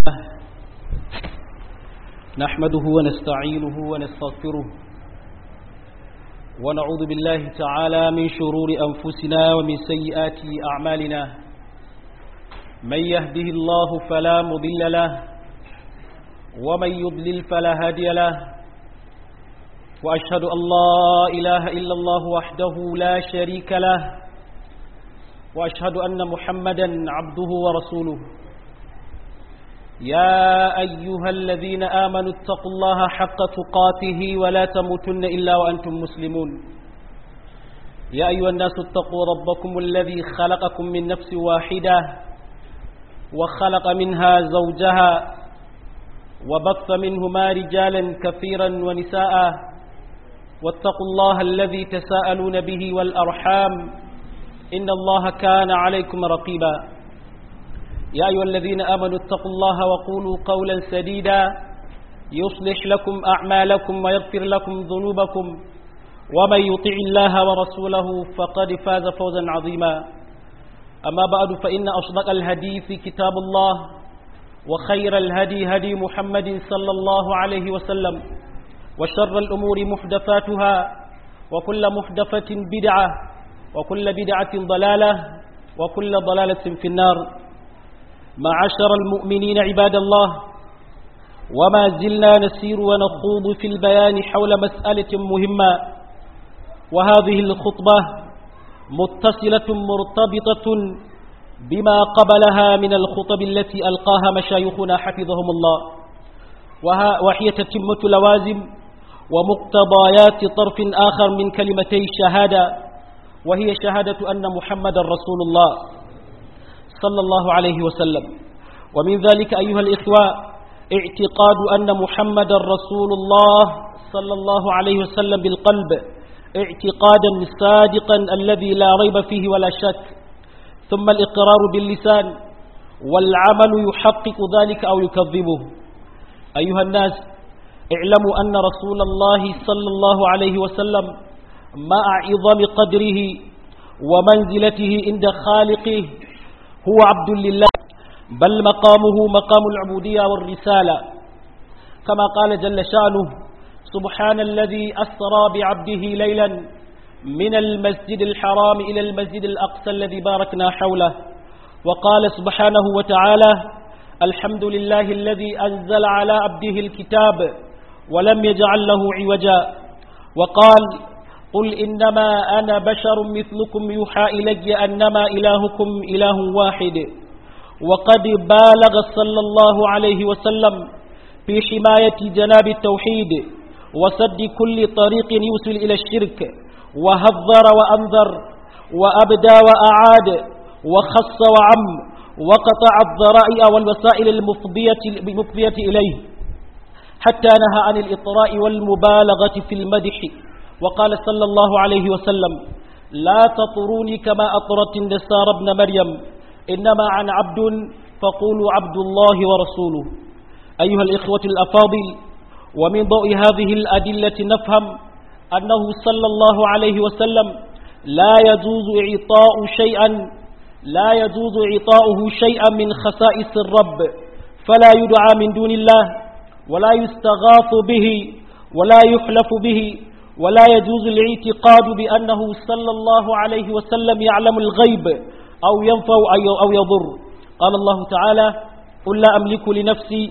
نحمده ونستعينه ونستغفره ونعوذ بالله تعالى من شرور أنفسنا ومن سيئات أعمالنا من يهده الله فلا مضل له ومن يضلل فلا هادي له وأشهد أن لا إله إلا الله وحده لا شريك له وأشهد أن محمدا عبده ورسوله يا أيها الذين آمنوا اتقوا الله حق تقاته ولا تموتن إلا وأنتم مسلمون يا أيها الناس اتقوا ربكم الذي خلقكم من نفس واحدة وخلق منها زوجها وبث منهما رجالا كثيرا ونساء واتقوا الله الذي تساءلون به والأرحام إن الله كان عليكم رقيبا يا أيها الذين آمنوا اتقوا الله وقولوا قولا سديدا يصلح لكم أعمالكم ويغفر لكم ذنوبكم ومن يطع الله ورسوله فقد فاز فوزا عظيما أما بعد فإن أصدق الهديث كتاب الله وخير الهدي هدي محمد صلى الله عليه وسلم وشر الأمور محدثاتها وكل محدثة بدعة وكل بدعة ضلالة وكل ضلالة في النار معشر المؤمنين عباد الله وما زلنا نسير ونخوض في البيان حول مسألة مهمة وهذه الخطبة متصلة مرتبطة بما قبلها من الخطب التي ألقاها مشايخنا حفظهم الله وهي تتمة لوازم ومقتضيات طرف آخر من كلمتي الشهادة وهي شهادة أن محمد رسول الله صلى الله عليه وسلم ومن ذلك أيها الإخوة اعتقاد أن محمد رسول الله صلى الله عليه وسلم بالقلب اعتقادا صادقا الذي لا ريب فيه ولا شك ثم الإقرار باللسان والعمل يحقق ذلك أو يكذبه أيها الناس اعلموا أن رسول الله صلى الله عليه وسلم مع عظم قدره ومنزلته عند خالقه هو عبد لله بل مقامه مقام العبودية والرسالة كما قال جل شأنه سبحان الذي أسرى بعبده ليلا من المسجد الحرام إلى المسجد الأقصى الذي باركنا حوله وقال سبحانه وتعالى الحمد لله الذي أنزل على عبده الكتاب ولم يجعل له عوجا وقال قل إنما أنا بشر مثلكم يوحى إلي أنما إلهكم إله واحد وقد بالغ صلى الله عليه وسلم في حماية جناب التوحيد وسد كل طريق يوصل إلى الشرك وهذر وأنذر وأبدى وأعاد وخص وعم وقطع الذرائع والوسائل المفضية, المفضية إليه حتى نهى عن الإطراء والمبالغة في المدح وقال صلى الله عليه وسلم لا تطروني كما أطرت النسار ابن مريم إنما عن عبد فقولوا عبد الله ورسوله أيها الإخوة الأفاضل ومن ضوء هذه الأدلة نفهم أنه صلى الله عليه وسلم لا يجوز إعطاء شيئا لا يجوز إعطاؤه شيئا من خصائص الرب فلا يدعى من دون الله ولا يستغاث به ولا يحلف به ولا يجوز الاعتقاد بأنه صلى الله عليه وسلم يعلم الغيب أو ينفع أو يضر قال الله تعالى قل لا أملك لنفسي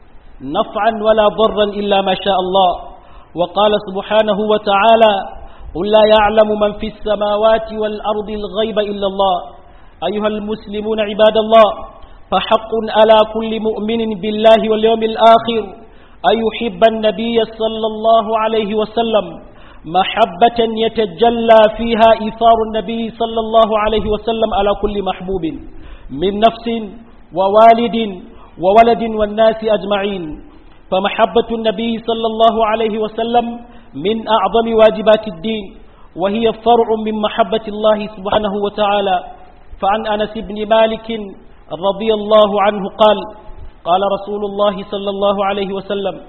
نفعا ولا ضرا إلا ما شاء الله وقال سبحانه وتعالى قل لا يعلم من في السماوات والأرض الغيب إلا الله أيها المسلمون عباد الله فحق على كل مؤمن بالله واليوم الآخر أن يحب النبي صلى الله عليه وسلم محبة يتجلى فيها إيثار النبي صلى الله عليه وسلم على كل محبوب من نفس ووالد وولد والناس أجمعين فمحبة النبي صلى الله عليه وسلم من أعظم واجبات الدين وهي فرع من محبة الله سبحانه وتعالى فعن أنس بن مالك رضي الله عنه قال قال رسول الله صلى الله عليه وسلم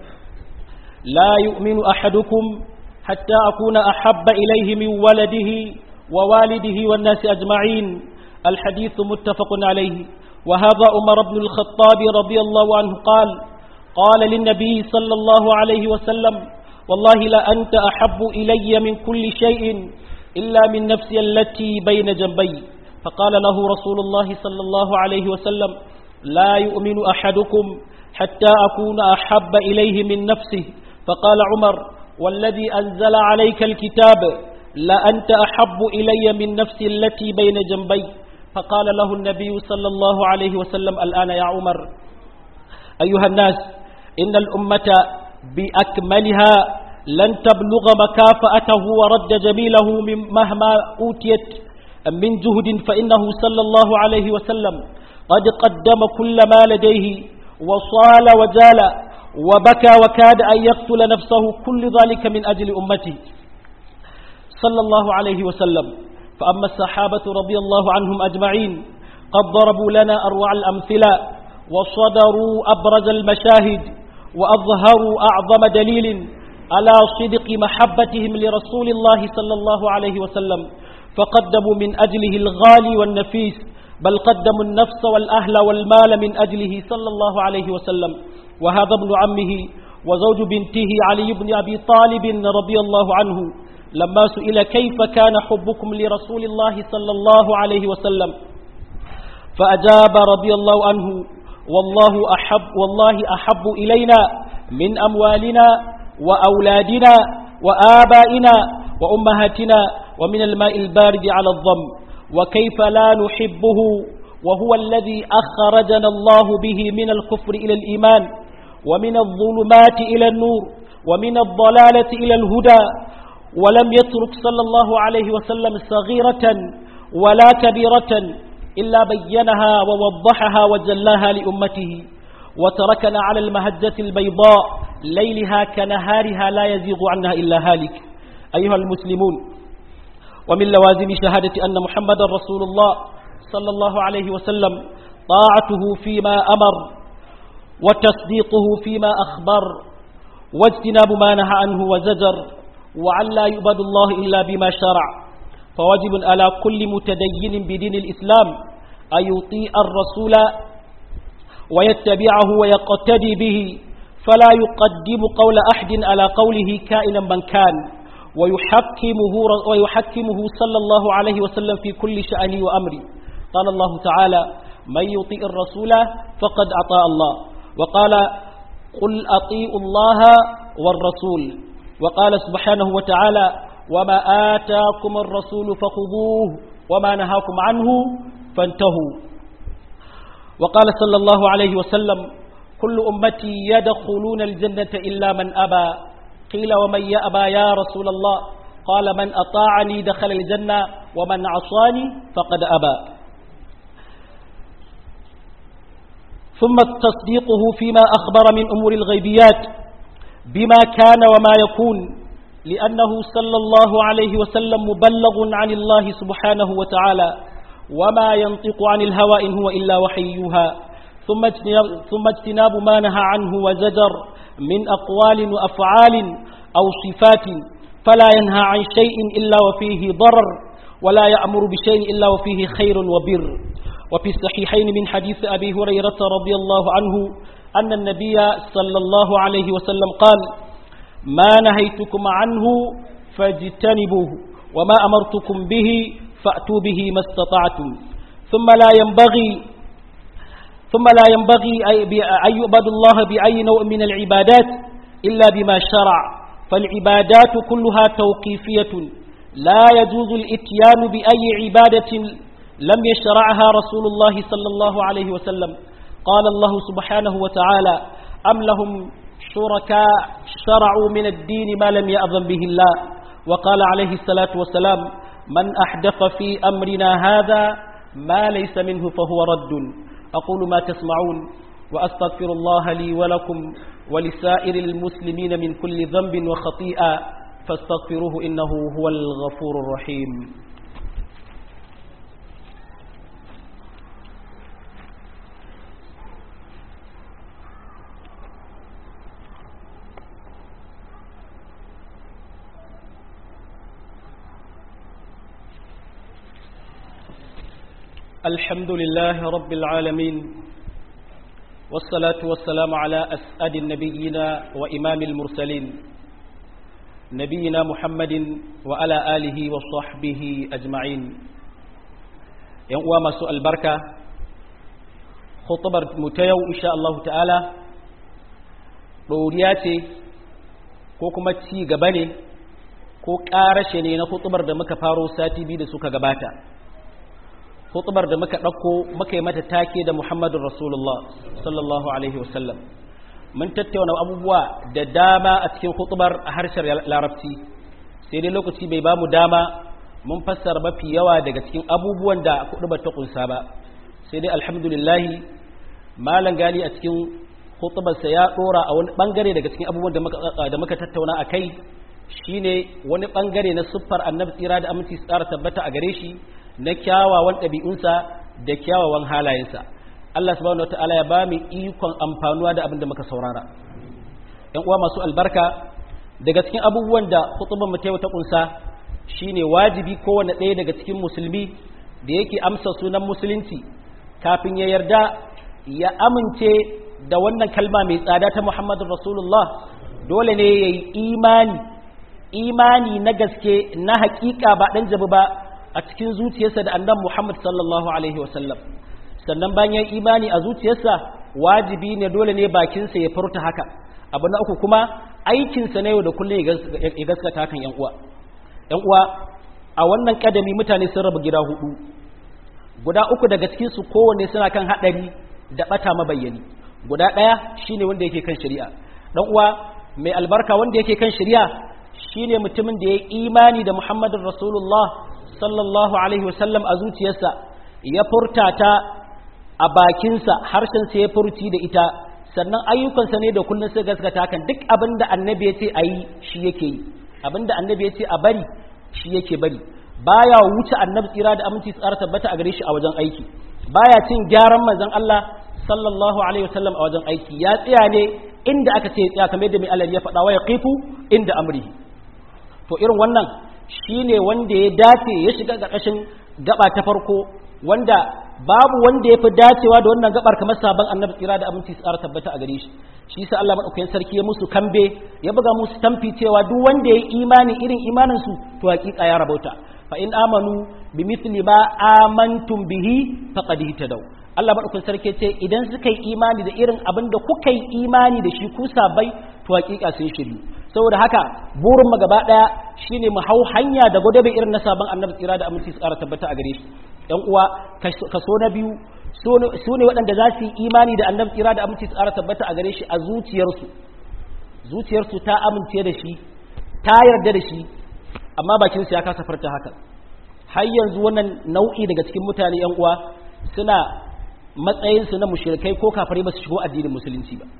لا يؤمن أحدكم حتى أكون أحب إليه من ولده ووالده والناس أجمعين الحديث متفق عليه وهذا عمر بن الخطاب رضي الله عنه قال قال للنبي صلى الله عليه وسلم والله لأنت أحب إلي من كل شيء إلا من نفسي التي بين جنبي فقال له رسول الله صلى الله عليه وسلم لا يؤمن أحدكم حتى أكون أحب إليه من نفسه فقال عمر والذي أنزل عليك الكتاب لأنت أحب إلي من نفسي التي بين جنبي فقال له النبي صلى الله عليه وسلم الآن يا عمر أيها الناس إن الأمة بأكملها لن تبلغ مكافأته ورد جميله من مهما أوتيت من جهد فإنه صلى الله عليه وسلم قد قدم كل ما لديه وصال وجال وبكى وكاد أن يقتل نفسه كل ذلك من أجل أمته صلى الله عليه وسلم فأما الصحابة رضي الله عنهم أجمعين قد ضربوا لنا أروع الأمثلة وصدروا أبرز المشاهد وأظهروا أعظم دليل على صدق محبتهم لرسول الله صلى الله عليه وسلم فقدموا من أجله الغالي والنفيس بل قدموا النفس والأهل والمال من أجله صلى الله عليه وسلم وهذا ابن عمه وزوج بنته علي بن أبي طالب رضي الله عنه لما سئل كيف كان حبكم لرسول الله صلى الله عليه وسلم فأجاب رضي الله عنه والله أحب والله أحب إلينا من أموالنا وأولادنا وآبائنا وأمهاتنا ومن الماء البارد على الضم وكيف لا نحبه وهو الذي أخرجنا الله به من الكفر إلى الإيمان ومن الظلمات إلى النور ومن الضلالة إلى الهدى ولم يترك صلى الله عليه وسلم صغيرة ولا كبيرة إلا بينها ووضحها وجلاها لأمته وتركنا على المهجة البيضاء ليلها كنهارها لا يزيغ عنها إلا هالك أيها المسلمون ومن لوازم شهادة أن محمد رسول الله صلى الله عليه وسلم طاعته فيما أمر وتصديقه فيما أخبر واجتناب ما نهى عنه وزجر وعن لا يؤبد الله إلا بما شرع فواجب على كل متدين بدين الإسلام أن يطيع الرسول ويتبعه ويقتدي به فلا يقدم قول أحد على قوله كائنا من كان ويحكمه, ويحكمه صلى الله عليه وسلم في كل شأنه وأمره قال الله تعالى من يطيع الرسول فقد أطاع الله وقال قل أطيعوا الله والرسول وقال سبحانه وتعالى وما آتاكم الرسول فخذوه وما نهاكم عنه فانتهوا وقال صلى الله عليه وسلم كل أمتي يدخلون الجنة إلا من أبى قيل ومن يأبى يا رسول الله قال من أطاعني دخل الجنة ومن عصاني فقد أبى ثم تصديقه فيما أخبر من أمور الغيبيات بما كان وما يكون لأنه صلى الله عليه وسلم مبلغ عن الله سبحانه وتعالى وما ينطق عن الهوى إن هو إلا وحيها ثم اجتناب, ثم اجتناب ما نهى عنه وزجر من أقوال وأفعال أو صفات فلا ينهى عن شيء إلا وفيه ضرر ولا يأمر بشيء إلا وفيه خير وبر وفي الصحيحين من حديث أبي هريرة رضي الله عنه أن النبي صلى الله عليه وسلم قال ما نهيتكم عنه فاجتنبوه وما أمرتكم به فأتوا به ما استطعتم ثم لا ينبغي ثم لا ينبغي أن يؤبد الله بأي نوع من العبادات إلا بما شرع فالعبادات كلها توقيفية لا يجوز الاتيان بأي عبادة لم يشرعها رسول الله صلى الله عليه وسلم قال الله سبحانه وتعالى أم لهم شركاء شرعوا من الدين ما لم يأذن به الله وقال عليه الصلاة والسلام من أحدث في أمرنا هذا ما ليس منه فهو رد أقول ما تسمعون وأستغفر الله لي ولكم ولسائر المسلمين من كل ذنب وخطيئة فاستغفروه إنه هو الغفور الرحيم الحمد لله رب العالمين والصلاة والسلام على أسعد النبيين وإمام المرسلين نبينا محمد وعلى آله وصحبه أجمعين يوم سؤال البركة خطبر متيو إن شاء الله تعالى ɗoriya ko kuma ci gaba ne ko ƙarashe ne na hutubar da muka faro sati biyu da suka gabata hutubar da muka ɗauko muka yi mata take da muhammadun rasulullah sallallahu alaihi wasallam mun tattauna abubuwa da dama a cikin hutubar a harshen larabci sai dai lokaci bai ba mu dama mun fassara mafi yawa daga cikin abubuwan da hutubar ta kunsa ba sai dai alhamdulillahi malam gali a cikin hutubarsa ya ɗora a wani ɓangare daga cikin abubuwan da muka tattauna a kai shine wani ɓangare na siffar annabi tsira da aminci tsara tabbata a gare shi na kyawawan ɗabi'unsa da kyawawan halayensa Allah subhanahu wataala ya ba mu ikon amfanuwa da abin da muka saurara ‘yan uwa masu albarka daga cikin abubuwan da hutubar mu ta kunsa shine wajibi kowane ɗaya daga cikin musulmi da yake amsa sunan musulunci kafin ya yarda ya amince da wannan kalma mai tsada ta Muhammadu Rasulullah dole ne ya yi imani imani na gaske na hakika ba ɗan jabi ba a cikin zuciyarsa da annan Muhammad sallallahu Alaihi wasallam sannan bayan imani a zuciyarsa wajibi ne dole ne bakinsa ya furta haka abu na uku kuma aikinsa na yau da kullum ya gaskata kan ‘yan uwa ‘yan uwa a wannan ƙadami mutane sun rabu gida hudu guda uku daga cikinsu kowanne suna kan haɗari da ɓata mabayyani guda ɗaya shine wanda yake kan shari'a dan uwa mai albarka wanda yake kan shari'a shine mutumin da ya imani da Muhammadun Rasulullah sallallahu alaihi wasallam a zuciyarsa ya furta ta a bakinsa harshen sa ya furci da ita sannan ayyukansa ne da kullun sai gaskata kan duk abin da annabi ya ce a yi shi yake yi abin da annabi ya ce a bari shi yake bari baya wuce annabi tsira da aminci tsara tabbata a gare shi a wajen aiki baya cin gyaran manzon Allah sallallahu alaihi wasallam a wajen aiki ya tsaya ne inda aka ce tsaya kamar yadda mai alal ya faɗa wa ya qifu inda amrihi to irin wannan shine wanda ya dace ya shiga ƙarƙashin gaba ta farko wanda babu wanda ya fi dacewa da wannan gabar kamar sabon annabi tsira da aminci tsara tabbata a gare shi shi sa Allah madaukakin sarki ya musu kambe ya buga musu tamfi cewa duk wanda ya yi imani irin imanin su to hakika ya rabauta fa in amanu bi mithli ma amantum bihi faqad ihtadaw Allah maɗaukin sarki ce idan suka yi imani da irin abin da kuka yi imani da shi ku sabai to hakika sun shiryu saboda haka burin mu gaba daya shine mu hau hanya da godabe irin na sabon annabi tsira da aminci tsara tabbata a gare shi ɗan uwa kaso na biyu su ne waɗanda za su yi imani da annabi tsira da aminci tsara tabbata a gare shi a zuciyarsu zuciyarsu ta amince da shi ta yarda da shi amma bakinsu ya kasa farta haka har yanzu wannan nau'i daga cikin mutane yan uwa suna matsayinsu na mushrikai ko kafare ba su shigo addinin musulunci ba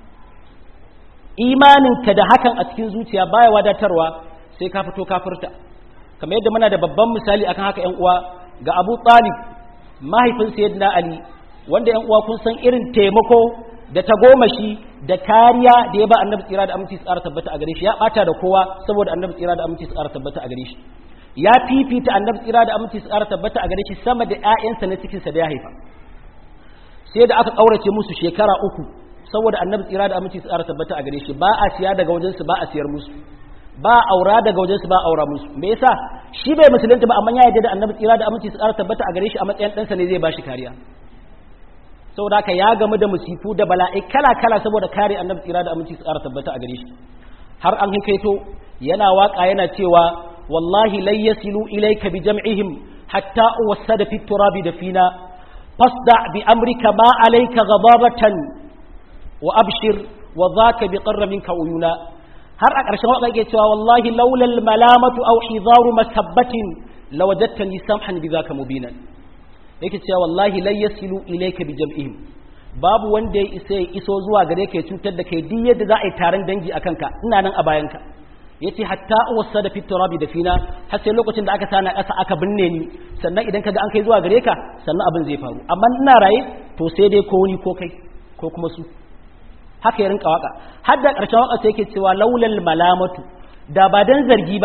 imaninka da hakan a cikin zuciya baya wadatarwa sai ka fito kafirta kamar yadda muna da babban misali akan haka yan uwa ga Abu Talib mahaifin Sayyidina Ali wanda yan uwa kun san irin taimako da tagomashi da kariya da ya ba Annabi tsira da aminci tsara tabbata a gare shi ya bata da kowa saboda Annabi tsira da aminci tsara tabbata a gare shi ya fifita Annabi tsira da aminci tsara tabbata a gare shi sama da ƴaƴansa na cikinsa da ya haifa sai da aka kaurace musu shekara uku saboda annabi tsira da aminci tsara tabbata a gare shi ba a siya daga wajensu ba a siyar musu ba a aura daga wajensu ba a aura musu me yasa shi bai musulunta ba amma ya yarda da annabi tsira da aminci tsara tabbata a gare shi a matsayin ɗansa ne zai bashi kariya saboda haka ya gamu da musifu da bala'i kala kala saboda kare annabi tsira da aminci tsara tabbata a gare shi har an hikaito yana waka yana cewa wallahi lai yasilu ilayka bi jam'ihim hatta uwassada fi turabi da fina فاصدع بأمرك ما عليك غضابة وأبشر وذاك بقر منك عيونا har a ƙarshen waƙa yake cewa wallahi laulal malamatu aw hidaru masabbatin lawajadtani samhan bi zaka mubinan yake cewa wallahi la yasilu ilayka bi jam'ihim babu wanda ya isa ya iso zuwa gare ka ya cutar da kai duk yadda za a yi taron dangi akan ka ina nan a bayanka yace hatta wasa da fiturabi da fina har sai lokacin da aka sana ƙasa aka binne ni sannan idan kaga an kai zuwa gare ka sannan abin zai faru amma ina raye to sai dai ko ni ko kai ko kuma su haka ya rinka waka har da ƙarshen waka sai yake cewa laulal malamatu da ba dan zargi ba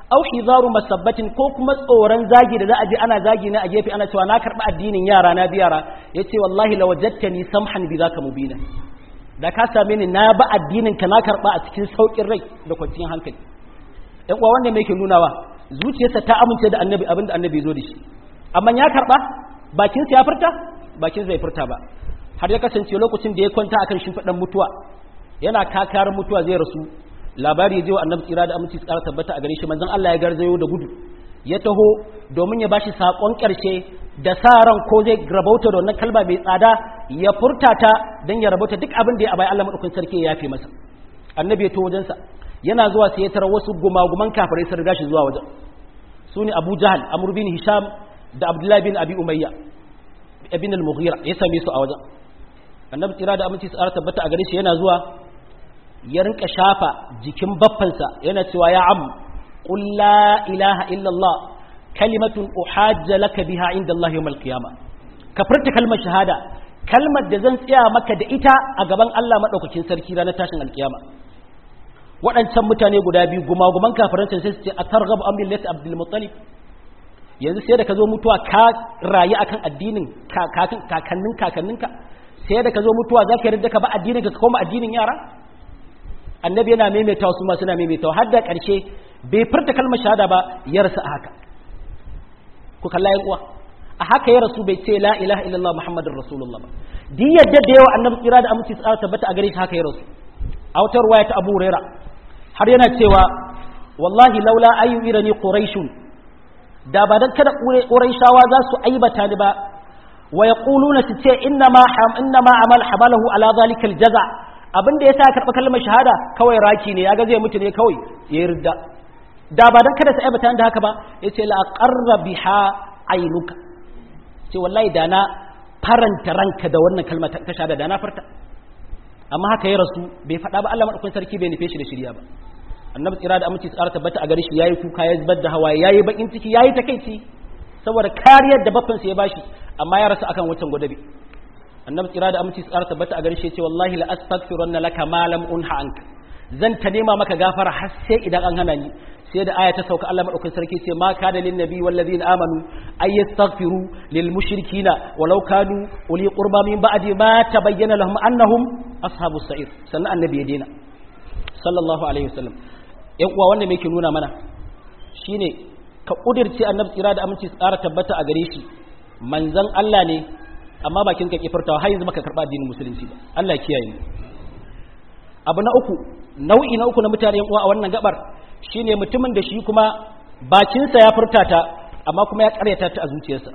au hizaru masabbatin ko kuma tsoron zagi da za a je ana zagi na a gefe ana cewa na karɓi addinin yara na biyara ya ce wallahi la wajadtani samhan bi zaka mubina da ka same ni na ba addinin ka na karɓa a cikin saukin rai da kwanciyar hankali ɗan uwa wanda me yake nunawa zuciyarsa ta amince da annabi abinda annabi zo da shi amma ya karɓa bakinsa ya furta bakinsa bai furta ba har ya kasance lokacin da ya kwanta akan shimfiɗan mutuwa yana kakar mutuwa zai rasu labari je wa annabi tsira da aminci tsara tabbata a gare shi manzon Allah ya garzayo da gudu ya taho domin ya bashi sakon karshe da sa ran ko zai rabauta da wannan kalma mai tsada ya furta ta dan ya rabauta duk abin da ya abai Allah madaukakin sarki ya yafe masa annabi ya to wajen sa yana zuwa sai ya tarar wasu gumaguman kafirai sun riga shi zuwa wajen su ne Abu Jahal Amr bin Hisham da Abdullah bin Abi Umayya ibn al-Mughira ya same su a wajen annabi tsira da aminci tsara tabbata a gare shi yana zuwa ya rinka shafa jikin baffansa yana cewa ya am qul la ilaha illallah kalimatun uhajja laka biha inda Allah yawmal qiyama ka furta kalmar shahada kalmar da zan tsaya maka da ita a gaban Allah madaukakin sarki ranar tashin alkiyama waɗancan mutane guda biyu gumaguman kafirancan sai su ce atarghabu an millati abdul muttalib yanzu sai da ka zo mutuwa ka rayu akan addinin kakannin kakanninka sai da ka zo mutuwa za ka yarda ka ba addinin ka koma addinin yara annabi yana maimaita su ma suna maimaita har da ƙarshe bai furta kalmar shahada ba ya rasu a haka ku kalla yan uwa a haka ya rasu bai ce la ilaha illallah muhammadur rasulullah ba din yadda da yawa annabi tsira da aminci tsara tabbata a gare shi haka ya rasu a wata ruwaya ta abu huraira har yana cewa wallahi laula ayu irani quraishun da ba dan kada quraishawa za su aibata ni ba wa yaquluna su ce inna ma inna ma amal habalahu ala zalika aljaza abin da yasa karba kalmar shahada kawai raki ne yaga zai mutu ne kawai ya yarda da ba dan kada su aibata da haka ba yace la aqarra biha ainuka ce wallahi da na faranta ranka da wannan kalmar ta shahada da na farta amma haka ya rasu bai faɗa ba Allah madaukakin sarki bai nufe shi da shirya ba annabi tsira da aminci tsara tabbata a gare shi yayi kuka ya zubar da hawaye yayi bakin ciki yayi takeici saboda kariyar da baffan sa ya bashi amma ya rasu akan wancan gwadabi annabi tsira da aminci tsara tabbata a gare shi ya ce wallahi la astaghfirunna laka ma lam unha anka zan ta nema maka gafara har sai idan an hana ni sai da aya ta sauka Allah madaukakin sarki ce ma kana lin nabi wal ladina amanu ay yastaghfiru lil mushrikina walau kanu uli qurba min ba'di ma tabayyana lahum annahum ashabus sa'ir sannan annabi ya dena sallallahu alaihi wasallam yan uwa wanda me yake nuna mana shine ka kudirce annabi tsira da aminci tsara tabbata a gare shi manzon Allah ne amma bakin ka kifirtawa har yanzu baka karba addinin musulunci ba Allah ya kiyaye mu abu na uku nau'i na uku na mutane yan uwa a wannan gabar shine mutumin da shi kuma bakinsa ya furta ta amma kuma ya karyata ta a zuciyarsa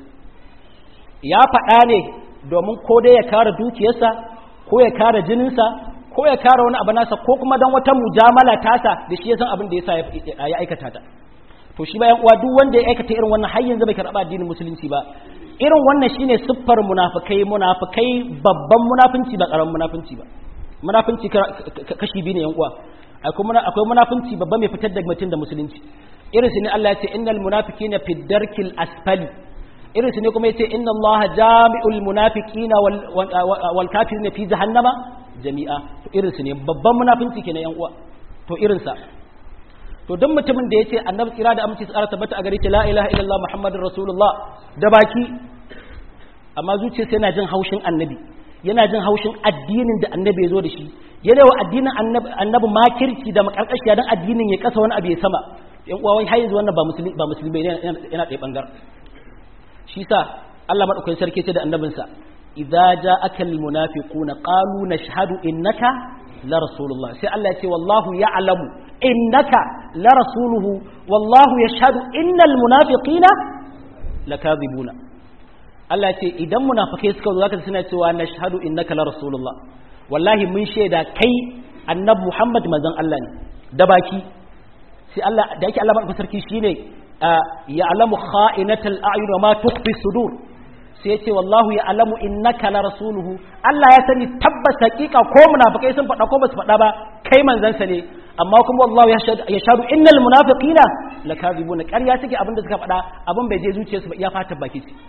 ya faɗa ne domin ko dai ya kare dukiyarsa ko ya kare jininsa ko ya kare wani abu nasa ko kuma don wata mujamala tasa da shi ya san abin da yasa ya aikata ta to shi bayan uwa duk wanda ya aikata irin wannan har yanzu bai karɓa addinin musulunci ba irin wannan shine siffar munafikai munafikai babban munafunci ba karamin munafunci ba munafunci kashi biyu ne yan uwa akwai munafunci babba mai fitar da mutum da musulunci irin su ne Allah ya ce innal munafiqina fi darkil asfali irin su ne kuma yace inna Allah jami'ul munafiqina wal kafirina fi jahannama jami'a to irin su ne babban munafunci kenan yan uwa to irin sa to duk mutumin da yace annabi tsira da aminci tsara tabbata a gare shi la ilaha illallah muhammadur rasulullah da baki amma zuciyarsa yana jin haushin annabi yana jin haushin addinin da annabi ya zo da shi yana wa addinin annabi makirci da makarkashiya don addinin ya kasa wani abu ya sama yan uwa har yanzu wannan ba musulmi ba musulmi yana ɗaya bangar shi sa Allah madaukakin sarki ce da annabinsa idza ja'aka almunafiquna qalu nashhadu innaka la rasulullah sai Allah ya ce wallahu ya'lamu innaka la rasuluhu wallahu yashhadu innal munafiqina lakadhibuna Allah ce idan munafikai suka zo zaka suna cewa nashhadu innaka la rasulullah wallahi mun shaida kai annabi Muhammad manzon Allah ne da baki sai Allah da yake Allah madaukakin sarki shine ya'lamu kha'inatal a'yun wa ma tukhfi sudur sai yace wallahu ya'lamu innaka la rasuluhu Allah ya sani tabbas hakika ko munafikai sun faɗa ko ba su faɗa ba kai manzon sa ne amma kuma wallahu yashhadu innal munafiqina lakazibuna ƙarya suke abin da suka faɗa abin bai je zuciyarsu ba iya fata baki ce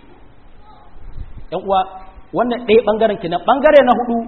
‘yan uwa wannan ɗaya ɓangaren kenan ɓangare na hudu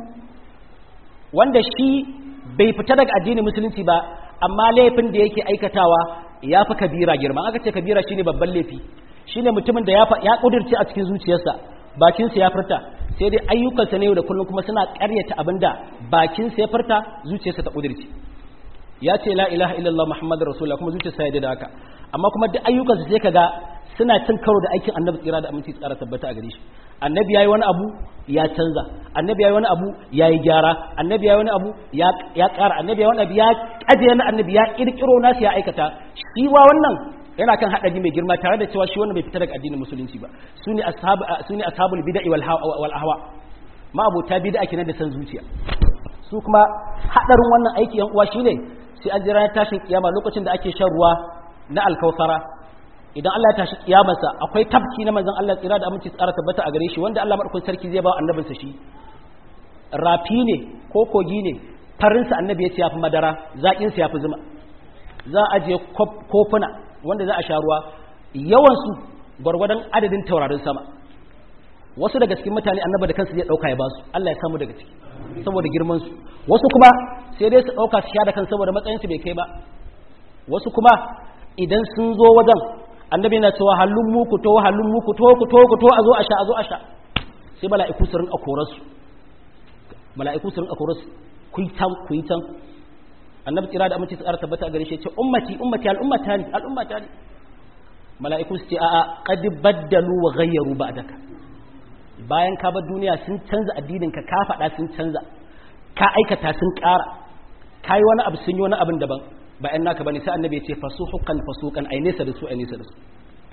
wanda shi bai fita daga addinin musulunci ba amma laifin da yake aikatawa ya fi kabira girma aka ce kabira shine babban laifi shine mutumin da ya ya kudirce a cikin zuciyarsa bakinsa ya furta sai dai ayyukansa ne yau da kullum kuma suna ƙaryata abinda bakinsa ya furta zuciyarsa ta kudirce ya ce la ilaha illallah muhammadur rasulullah kuma zuciyarsa ya da haka amma kuma duk ayyukansa sai kaga suna cin karo da aikin annabi tsira da aminci tsara tabbata a gare shi annabi yayi wani abu ya canza annabi yayi wani abu yayi gyara annabi yayi wani abu ya ya ƙara annabi yayi wani abu ya kaje na annabi ya kirkiro nasu ya aikata shi wa wannan yana kan haɗari mai girma tare da cewa shi wannan bai fita daga addinin musulunci ba su ne ashabu su ne ashabul bid'a wal wal ahwa ma abota bid'a kenan da san zuciya su kuma hadarin wannan aiki yan uwa shine sai an jira tashin kiyama lokacin da ake shan ruwa na alkausara idan Allah ya tashi kiyamarsa akwai tabki na manzon Allah tsira da aminci tsara tabbata a gare shi wanda Allah madaukakin sarki zai ba annabinsa shi rafi ne ko kogi ne farinsa annabi ya ce yafi madara zaƙin sa yafi zuma za a je kofuna wanda za a sha ruwa yawan su gwargwadon adadin taurarin sama wasu daga cikin mutane annabi da kansu zai dauka ya basu Allah ya samu daga ciki saboda girman su wasu kuma sai dai su dauka su sha da kan saboda matsayin su bai kai ba wasu kuma idan sun zo wajen annabi na cewa hallun mu ku to hallun mu ku to ku to ku to a zo a sha a zo a sha sai mala'iku su rinka korar su mala'iku su rinka korar su ku yi tan ku yi tan annabi tsira da aminci tsara tabbata a gare shi ya ce ummati ummati al'ummata ne al'ummata ne mala'iku su ce a'a qad baddalu wa ghayyaru ba'daka bayan ka bar duniya sun canza addinin ka ka faɗa sun canza ka aikata sun ƙara ka yi wani abu sun yi wani abin daban ba ‘yan naka ba ne sai annabi ya ce fasuhukan fasukan ai nesa da su ai nesa da su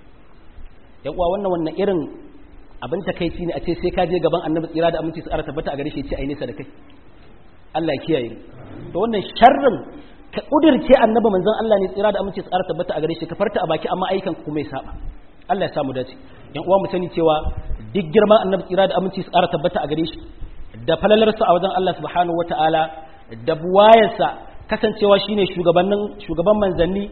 yan uwa wannan wannan irin abin takaici ne a ce sai ka je gaban annabi tsira da aminci su ara tabbata a gare shi ya ce ai nesa da kai Allah ya kiyaye to wannan sharrin ka kudirce annabi manzon Allah ne tsira da aminci su ara tabbata a gare shi ka farta a baki amma aikan ku mai saba Allah ya samu dace yan uwa mu sani cewa duk girman annabi tsira da aminci su ara tabbata a gare shi da falalarsa a wajen Allah subhanahu wataala da buwayarsa kasancewa shine shugabannin shugaban manzanni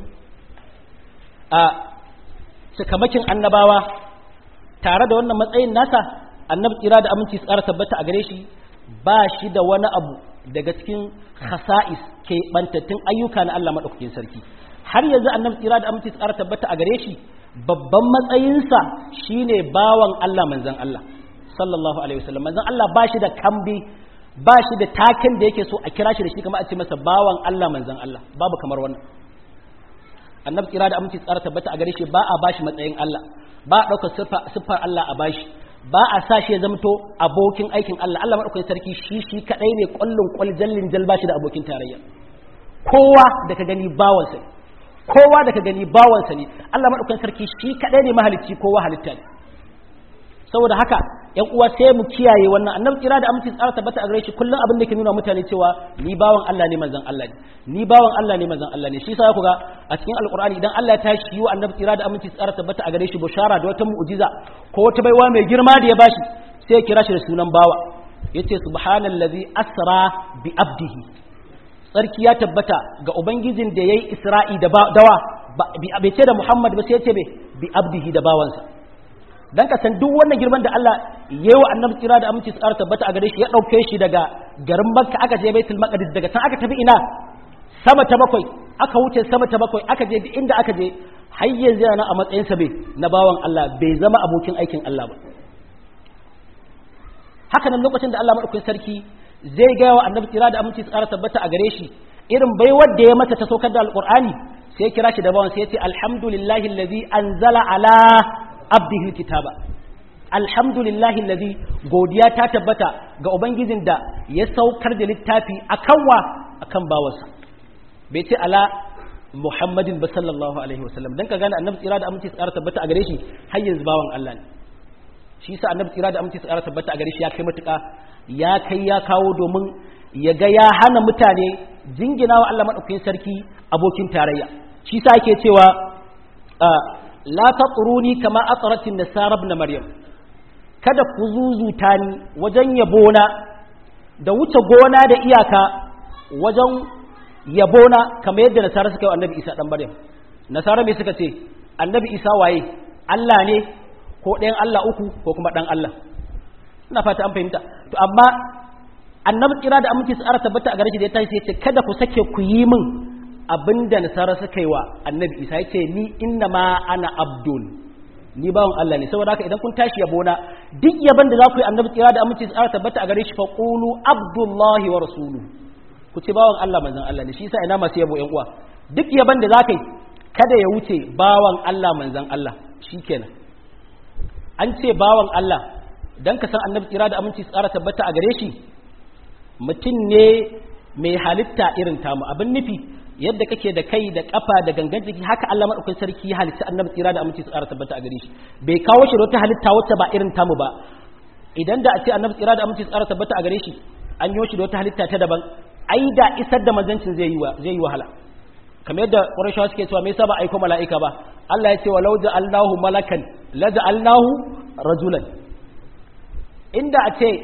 a cikamakin annabawa tare da wannan matsayin nasa annabi tsira da aminci tsara tabbata a gare shi ba shi da wani abu daga cikin khasa'is ke bantattun ayyuka na Allah madaukakin sarki har yanzu annabi tsira da aminci tsara tabbata a gare shi babban matsayinsa shine bawan Allah manzan Allah sallallahu alaihi wasallam manzan Allah ba shi da kambi ba shi da taken da yake so a kira shi da shi kamar a ce masa bawan Allah manzan Allah babu kamar wannan annabi kira da aminci tsara tabbata a gare shi ba a bashi matsayin Allah ba a ɗaukar siffar Allah a bashi ba a sa shi ya zamto abokin aikin Allah Allah maɗaukakin sarki shi shi kaɗai ne ƙwallon ƙwal jallin jal ba shi da abokin tarayya kowa da ka gani bawansa ne kowa da ka gani bawansa ne Allah maɗaukakin sarki shi kaɗai ne mahalicci kowa halitta ne saboda haka yan uwa sai mu kiyaye wannan annabi kira da aminci tsara tabbata a gare shi kullum abin da ke nuna mutane cewa ni bawan Allah ne manzon Allah ne ni bawan Allah ne manzon Allah ne shi yasa ku ga a cikin alqur'ani idan Allah ya tashi yi wa annabi kira da aminci tsara tabbata a gare shi bushara da wata mu'jiza ko wata baiwa mai girma da ya bashi sai ya kira shi da sunan bawa yace subhanallazi asra bi abdihi tsarki ya tabbata ga ubangijin da yayi isra'i da dawa bai ce da Muhammad ba sai ya ce bi abdihi da bawansa dan ka san duk wannan girman da Allah ya yi wa annabi tsira da aminci su ƙara tabbata a gare shi ya ɗauke shi daga garin Makka aka je Baitul Maqdis daga can aka tafi ina sama ta bakwai aka wuce sama ta bakwai aka je duk inda aka je har yanzu yana a matsayin sa bai na bawan Allah bai zama abokin aikin Allah ba haka nan lokacin da Allah madaukakin sarki zai ga wa annabi tsira da aminci su ƙara tabbata a gare shi irin baiwar da ya mata ta saukar da alqur'ani sai ya kira shi da bawan sai ya ce alhamdulillahi allazi anzala ala abdihi kitaba alhamdulillahi allazi godiya ta tabbata ga ubangijin da ya saukar da littafi akan wa akan bawansa bai ce ala muhammadin ba sallallahu alaihi wasallam dan ka gane annabi tsira da aminci tsara tabbata a gare shi har yanzu bawan Allah ne shi yasa annabi tsira da aminci tsara tabbata a gare shi ya kai matuƙa ya kai ya kawo domin ya ga ya hana mutane jingina wa Allah madaukakin sarki abokin tarayya shi yasa yake cewa la taquruni kama aqratin nasara ibn maryam kada ku zuzuta ni wajen yabona da wuce gona da iyaka wajen yabona kamar yadda nasara suka yi annabi isa dan maryam nasara me suka ce annabi isa waye Allah ne ko ɗayan Allah uku ko kuma ɗan Allah ina fata an fahimta to amma annabi kira da aminci su ara tabbata a gare shi da ya tashi sai ce kada ku sake ku yi min abinda nasara suka yi wa annabi isa ya ce ni inna ma ana abdul ni bawan Allah ne saboda haka idan kun tashi yabona duk yaban da za ku yi annabi tsira da aminci tsara tabbata a gare shi fa qulu abdullahi wa rasuluhu ku ce bawan Allah manzon Allah ne shi yasa ina masu yabo ƴan uwa duk yaban da za ka yi kada ya wuce bawan Allah manzon Allah shikenan an ce bawan Allah dan ka san annabi tsira da aminci tsara tabbata a gare shi mutum ne mai halitta irin tamu abin nufi yadda kake da kai da kafa da gangan jiki haka Allah madaukakin sarki ya halitta annabi tsira da aminci tsara tabbata a gare shi bai kawo shi da wata halitta wacce ba irin tamu ba idan da a ce annabi tsira da aminci tsara tabbata a gare shi an yi shi da wata halitta ta daban ai da isar da manzancin zai yi zai yi wahala kamar yadda Qurayshawa suke cewa me yasa ba aiko mala'ika ba Allah ya ce walau ja'alnahu malakan la ja'alnahu rajulan inda a ce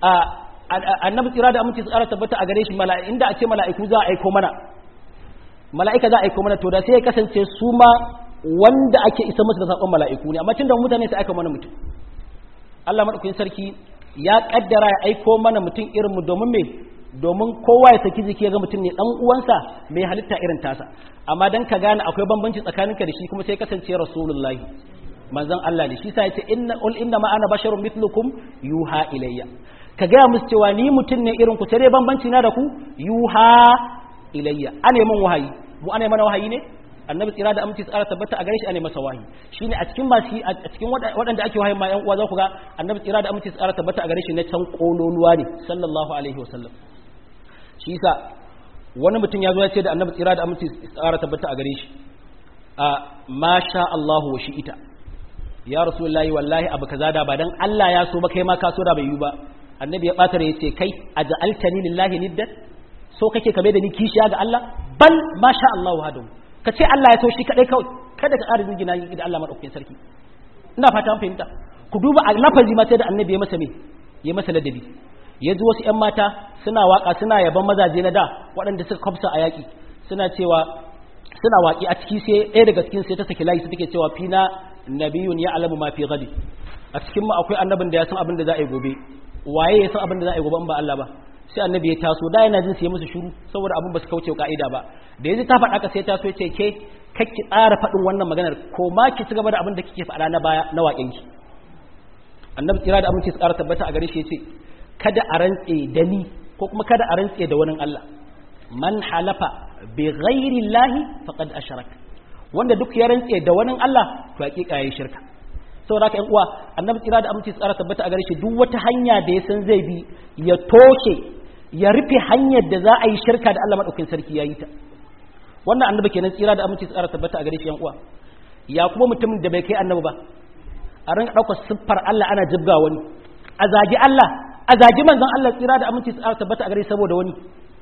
annabi tsira da aminci tsara tabbata a gare shi mala'i inda a ce mala'iku za a aiko mana mala'ika za a aiko mana to da sai ya kasance su ma wanda ake isa musu da sakon mala'iku ne amma tunda mutane sai aika mana mutum Allah madaukakin sarki ya kaddara ya aiko mana mutum irin mu domin me domin kowa ya saki jiki ya ga mutum ne dan uwansa mai halitta irin tasa amma dan ka gane akwai bambanci tsakaninka da shi kuma sai kasance rasulullahi manzon Allah ne shi sa yace inna ul inna ma ana basharun mithlukum yuha ilayya ka gaya musu cewa ni mutum ne irin ku sai dai bambanci na da ku yuha ilayya ana min wahayi mu ana mana wahayi ne annabi tsira da aminci tsara tabbata a gare shi ana masa wahayi shine a cikin masu a cikin waɗanda ake wahayi ma yan uwa za ku ga annabi tsira da aminci tsara tabbata a gare shi na can kololuwa ne sallallahu alaihi wasallam shi yasa wani mutum ya zo ya ce da annabi tsira da aminci tsara tabbata a gare shi a masha Allahu wa shi ita ya rasulullahi wallahi abu kaza da ba dan Allah ya so ba kai ma ka so da bai yi ba annabi ya bata ya ce kai aj'altani lillahi niddan so kake kame da ni kishiya ga Allah bal masha Allah wahdahu ka ce Allah ya so shi kadai kawai kada ka ƙara jingina da Allah madaukakin sarki ina fata an fahimta ku duba a lafazi ma sai da annabi ya masa me ya masa ladabi ya ji wasu ƴan mata suna waka suna yaban mazaje na da waɗanda suka kwafsa a yaƙi suna cewa suna waƙi a ciki sai ɗaya daga cikin sai ta saki layi su take cewa fina nabiyun ya alamu ma fi gadi a cikin mu akwai annabin da ya san abin da za a yi gobe waye ya san abin da za a yi gobe in ba Allah ba sai annabi ya taso da yana jin sai musu shiru saboda abin ba su kauce ka'ida ba da yanzu ta faɗa ka sai taso ya ce ke kakki tsara faɗin wannan maganar ko ma ki ci gaba da abin da kike faɗa na baya na waƙen ki annabi tsira da aminci tsara tabbata a gare shi ya ce kada a rantse da ni ko kuma kada a rantse da wani Allah man halafa bi ghairi llahi faqad ashraka wanda duk ya rantse da wani Allah to hakika yayi shirka saboda haka ƴan uwa annabi tsira da aminci tsara tabbata a gare shi duk wata hanya da ya san zai bi ya toshe ya rufe hanyar da za a yi shirka da Allah madaukakin sarki yayi ta wannan annabi kenan tsira da aminci tsara tabbata a gare shi ƴan uwa ya kuma mutumin da bai kai annabi ba a rinka ɗaukar siffar Allah ana jibga wani a zagi Allah a zagi manzon Allah tsira da aminci tsara tabbata a gare saboda wani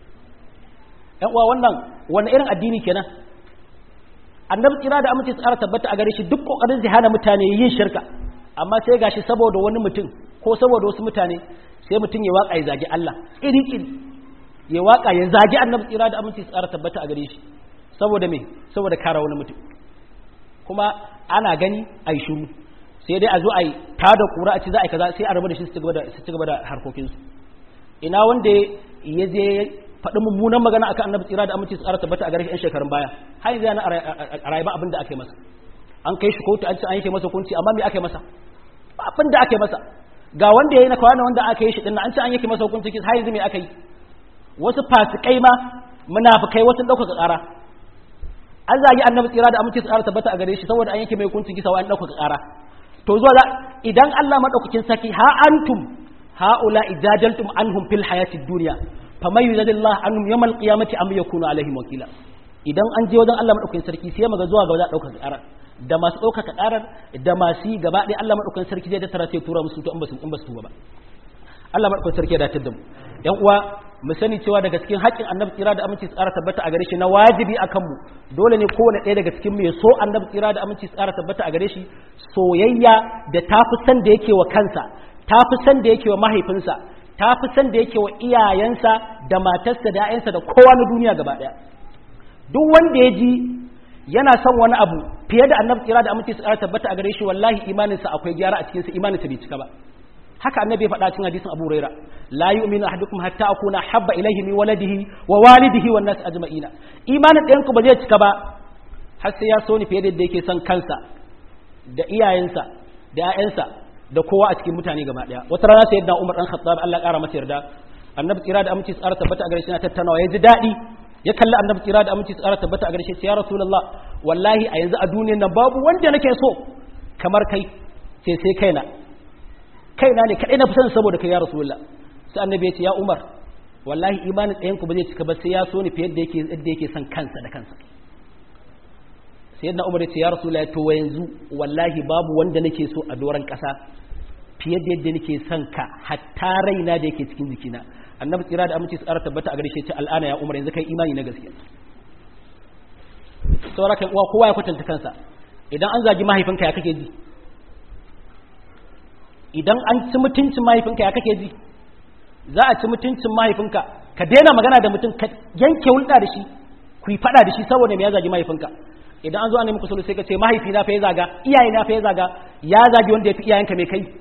ƴan uwa wannan wani irin addini kenan annabi tsira da aminci tsara tabbata a gare shi duk kokarin zai hana mutane yin shirka amma sai gashi saboda wani mutum ko saboda wasu mutane sai mutum ya waka ya zagi Allah iri iri ya waka ya zagi annabi tsira da aminci tsara tabbata a gare shi saboda me saboda kara wani mutum kuma ana gani a yi shuru sai dai a zo a yi ta da kura a ci za a yi kaza sai a rabu da shi su ci gaba da harkokinsu ina wanda ya je faɗi mummunan magana akan annabi tsira da aminci tsara tabbata a garin yan shekarun baya har yanzu yana a rayuwa abin da aka yi masa an kai shi kotu an ce an yanke masa hukunci amma me aka yi masa ba abin da aka yi masa ga wanda ya yi na kwana wanda aka yi shi din an ce an yanke masa hukunci har yanzu me aka yi wasu fasikai ma munafikai wasu ɗaukaka ƙara an zagi annabi tsira da aminci tsara tabbata a gare shi saboda an yanke mai hukunci kisa wa an ɗaukaka ƙara to zuwa idan Allah madaukakin saki ha antum haula ijajaltum anhum fil hayatid dunya faman yuzadillah annum yawmal qiyamati am yakunu alaihim wakila idan an je wajen Allah madaukakin sarki sai maga zuwa ga wajen daukar karar da masu daukar karar da masu gaba ɗaya Allah madaukakin sarki zai tattara sai tura musu to in basu in basu tuba ba Allah madaukakin sarki ya datar da mu yan uwa mu sani cewa daga cikin haƙƙin annabi tsira da aminci tsara tabbata a gare shi na wajibi akan mu dole ne kowane ɗaya daga cikin mu ya so annabi tsira da aminci tsara tabbata a gare shi soyayya da tafi san da yake wa kansa tafi san da yake wa mahaifinsa ta fi san da yake wa iyayensa da matarsa da ‘ya'yansa da kowa na duniya gaba ɗaya duk wanda ya ji yana son wani abu fiye da annabi tsira da aminci su ƙara tabbata a gare shi wallahi imaninsa akwai gyara a cikinsa imaninsa bai cika ba haka annabi ya faɗa cikin hadisin Abu Huraira la yu'minu ahadukum hatta akuna habba ilayhi min waladihi wa walidihi wan nas ajma'ina imanin ɗayan ku ba zai cika ba har sai ya so ni fiye da yadda yake son kansa da iyayensa da ƴaƴansa da kowa a cikin mutane gaba ɗaya wata rana sai yadda Umar dan Khattab Allah ya ƙara masa yarda annabi tsira da aminci tsara tabbata a gare shi na tattaunawa ya ji daɗi ya kalli annabi tsira da aminci tsara tabbata a gare shi ya rasulullah wallahi a yanzu a duniyar nan babu wanda nake so kamar kai sai sai kaina kaina ne kadai na fi son saboda kai ya rasulullah sai annabi ya ce ya umar wallahi imanin ɗayan ku ba zai cika ba sai ya so ni fiye da yake yadda yake son kansa da kansa sai yadda umar ya ce ya rasulullah to wa yanzu wallahi babu wanda nake so a doron ƙasa fiye da yadda nake son ka hatta raina da yake cikin jikina annabi tsira da aminci tsara tabbata a gare shi ce al'ana ya umar yanzu kai imani na gaskiya saboda kai uwa kowa ya kwatanta kansa idan an zagi mahaifinka ya kake ji idan an ci mutuncin mahaifinka ya kake ji za a ci mutuncin mahaifinka ka daina magana da mutum ka yanke hulɗa da shi ku yi faɗa da shi saboda me ya zagi mahaifinka idan an zo an nemi kusuru sai ka ce mahaifi na fa ya zaga iyaye na fa ya zaga ya zagi wanda ya fi iyayenka mai kai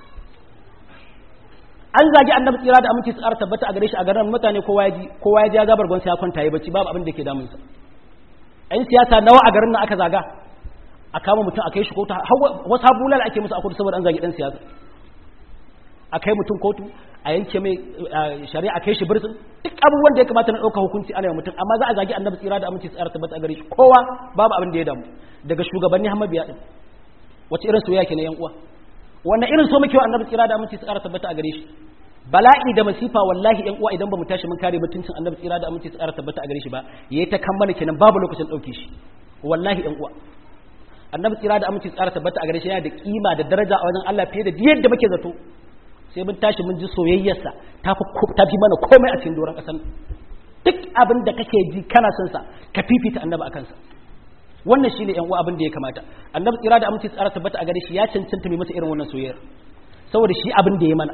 an zagi annabi tsira da aminci tsara tabbata a gare shi a garin mutane kowa ya ji kowa ya ji ya gabar gwansa ya kwanta ya bacci babu abin da ke damunsa ɗan siyasa nawa a garin nan aka zaga a kama mutum a kai shi kotu wasu habulal ake musu a kotu saboda an zagi ɗan siyasa a kai mutum kotu a yanke mai shari'a a kai shi birtin duk abubuwan da ya kamata na ɗauka hukunci ana yi mutum amma za a zagi annabi tsira da aminci tsara tabbata a gare shi kowa babu abin da ya damu daga shugabanni hamma biya ɗin wace irin soyayya ke na yan uwa wannan irin so muke wa annabi tsira da aminci tsara tabbata a gare shi bala'i da masifa wallahi yan uwa idan ba mu tashi mun kare mutuncin annabi tsira da aminci tsara tabbata a gare shi ba yayi ta kammala kenan babu lokacin dauke shi wallahi yan uwa annabi tsira da aminci tsara tabbata a gare shi yana da kima da daraja a wajen Allah fiye da yadda muke zato sai mun tashi mun ji soyayyarsa ta fi ta fi mana komai a cikin doron kasan duk abin da kake ji kana son sa ka fifita annabi akan sa wannan shine yan uwa abin da ya kamata annabi tsira da aminci tsara tabbata a gare shi ya cancanta mai masa irin wannan soyayyar saboda shi abin da ya mana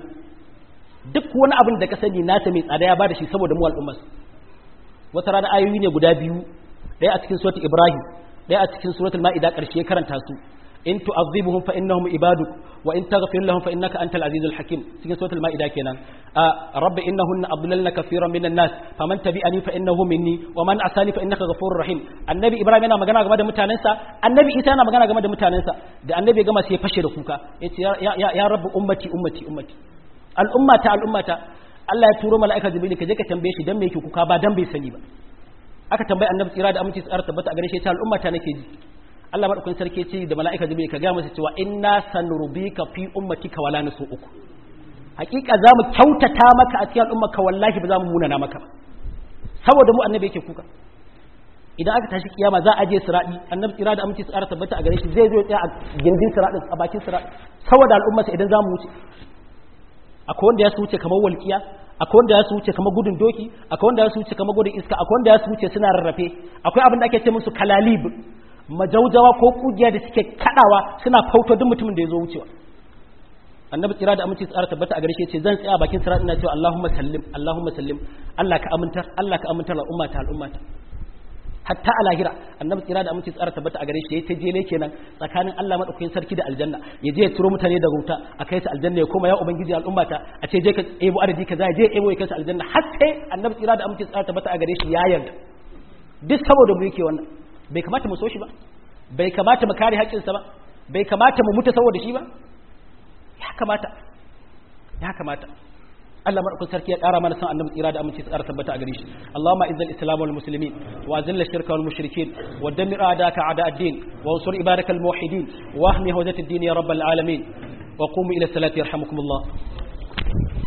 duk wani abin da ka sani nasa mai tsada ya bada shi saboda mu al'ummar wata rana ayoyi ne guda biyu ɗaya a cikin suratul ibrahim ɗaya a cikin suratul ma'ida ƙarshe ya karanta su in tu'adhibuhum fa innahum ibaduk wa in taghfir lahum fa innaka antal azizul hakim cikin suratul ma'ida kenan rabbi innahunna adlalna kaseeran minan nas faman tabi'ani fa innahu minni wa man asani fa innaka ghafurur rahim annabi ibrahim yana magana game da mutanensa annabi isa yana magana game da mutanensa da annabi ya gama sai ya fashe da kuka yace ya ya ya rabbi ummati ummati ummati al'ummata al'ummata Allah ya turo mala'ika jibril ka je ka tambaye shi dan me yake kuka ba dan bai sani ba aka tambayi annabi tsira da aminci tsara tabbata a gare shi ta al'ummata nake ji Allah madaukakin sarki ce da mala'ika jibril ka ga masa cewa inna sanrubika fi ummatika wala nasu uku hakika zamu kyautata maka a cikin al'ummarka wallahi ba za mu munana maka ba saboda mu annabi yake kuka idan aka tashi kiyama za a je siradi annabi tsira da aminci tsara tabbata a gare shi zai zo ya tsaya a gindin siradin a bakin siradin saboda al'ummarsa idan za mu wuce akwai wanda ya su wuce kamar walƙiya akwai wanda ya su wuce kamar gudun doki akwai wanda ya su wuce kamar gudun iska akwai wanda ya su wuce suna rarrafe akwai abin da ake ce musu kalalib majaujawa ko kugiya da suke kadawa suna fauto duk mutumin da ya zo wucewa annabi tsira da aminci tsara tabbata a gare shi ce zan tsaya bakin sirat ina cewa Allahumma sallim Allahumma sallim Allah ka amintar Allah ka amintar al'umma ta al'umma ta hatta a lahira annabi tsira da aminci tsara tabbata a gare shi yayi ta jele kenan tsakanin Allah madaukakin sarki da aljanna ya je ya turo mutane daga wuta a kai su aljanna ya koma ya ubangiji al'ummata a ce je ka ebo adadi kaza je ebo ya kai su aljanna har sai annabi tsira da aminci tsara tabbata a gare shi ya yarda duk saboda mu yake wannan bai kamata mu so shi ba bai kamata mu kare haƙƙinsa ba bai kamata mu mutu saboda shi ba ya kamata ya kamata Allah madaukakin sarki ya ƙara mana san annabi tsira da aminci tsara tabbata a gare shi Allahumma izzil islam wal muslimin wa azil shirka wal mushrikin wa dammir a'daka a'da ad-din wa ansur ibadaka al muwahhidin wa ahmi hawzat ad-din ya rabbal alamin wa qumu ila salati yarhamukumullah